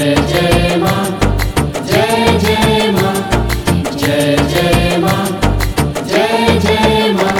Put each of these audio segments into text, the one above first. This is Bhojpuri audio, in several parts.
जय मां जय जय मां जय जय मां जय जय मां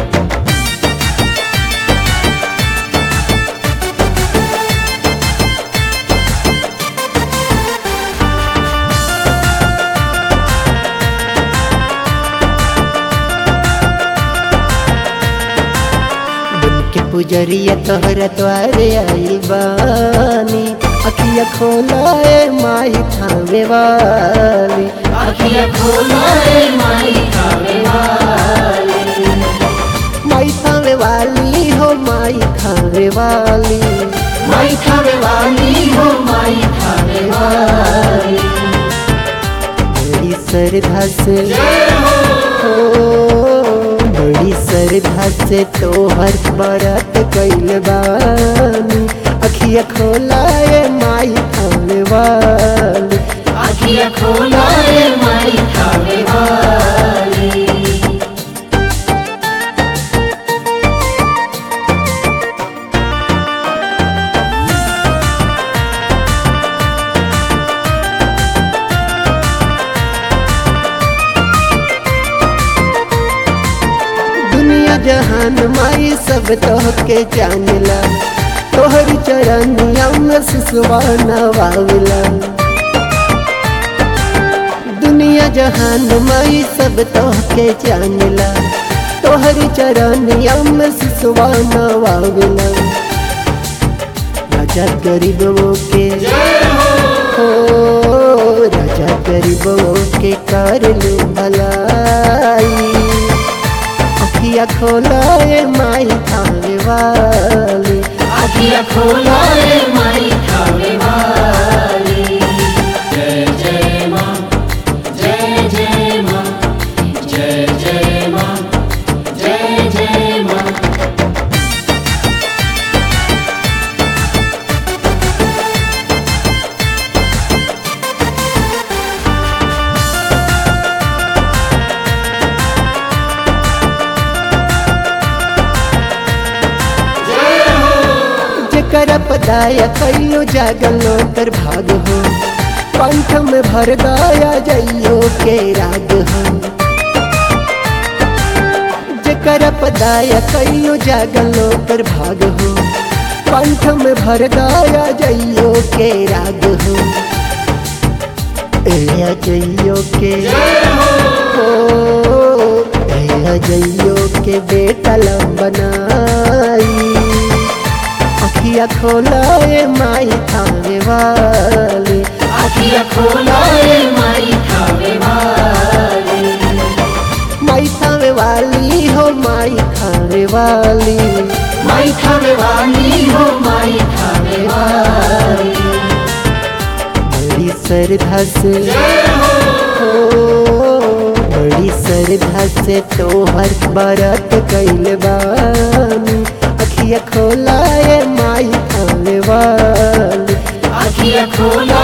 बन के पुजरिया तोहरा द्वारे आइल बानी अखिया खोलाए माई थावे वाली अखियाँ खोलो रे माई खावे वाली माई थावे वाली हो माई थावे वाली माई खावे वाली हो माई खावे वाली बड़ी श्रद्धा से हो बड़ी श्रद्धा से तोहर व्रत कैल बानी अखिया खोलाए माई थावे वाली अखियाँ खोलो रे माई खावे वाली दुनिया जहान माई सब तोहके जानिला तोहर चरनिया में सिसवा नवाविला दुनिया जहान माई सब तोहके जानिला तोहर चरनिया में सिसवा नवाविला राजा गरीबों के हो राजा गरीबों के कर लू भलाई अखिया खोलाए माई थावे वाली अखियाँ खोलो रे माई खावे वाली जय जय मां जय जय मां जय जय मां जय जय मां जेकर पदाया कैलो जागलो कर भाग हो पंथ में भर गाया जइयो के राग हो जेकर पदाया कैलो जागलो कर भाग हो पंथ में भर गाया जइयो के राग हो ए जइयो के हो ए जइयो के बेटा लंबनाई अखिया खोलाए माई थावे वाली अखियाँ खोलो रे माई खावे वाली माई थावे वाली हो माई खावे वाली माई खावे वाली हो माई खावे वाली बड़ी श्रद्धा से हो बड़ी श्रद्धा से तोहर व्रत कैल बानी अखिया खोलाए माई थावे वाली अखियाँ खोलो